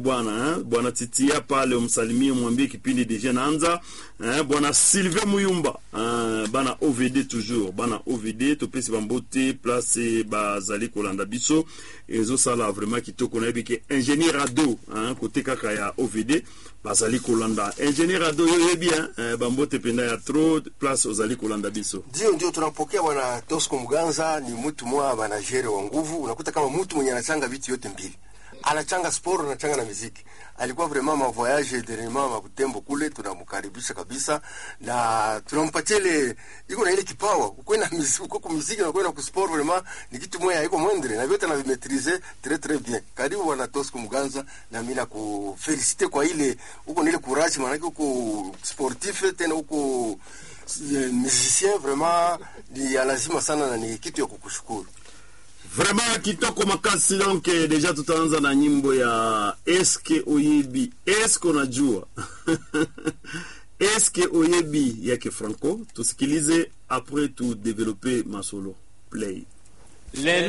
bwana eh? bwana titia pale umsalimie mwambie kipindi deja naanza eh? bwana sylvain muyumba eh? bana ovd toujours bana ovd topesi bambote place bazali kolanda biso ezosala vraiment kitoko nayebi ke ingénieur ado eh? kote kaka ya ovd bazali kolanda ingénieur ado yo yebi eh? bambote penda ya tro place ozali kolanda biso ndio ndio tunapokea bwana Tosco Mganza ni mtu mwa manajere wa nguvu unakuta kama mtu mwenye anachanga vitu yote mbili anachanga sport anachanga na muziki alikuwa vraiment ma voyage dernièrement ma Butembo kule tunamkaribisha kabisa na tunampatia ile iko na ile kipawa uko na muziki uko kwa muziki na kwenda ku sport vraiment ni kitu moya iko mwendele na vyote anavimetrize très très bien karibu bwana Tosco Mganza na mimi na kufelicite kwa ile uko na ile courage maana uko sportif tena uko musicien vraiment ni ya lazima sana na ni kitu ya kukushukuru vraiment kitoko makasi donc eh, deja tutaanza na nyimbo ya eske oyebi eske unajua eske oyebi yake franco tusikilize après tu develope masolo play lelo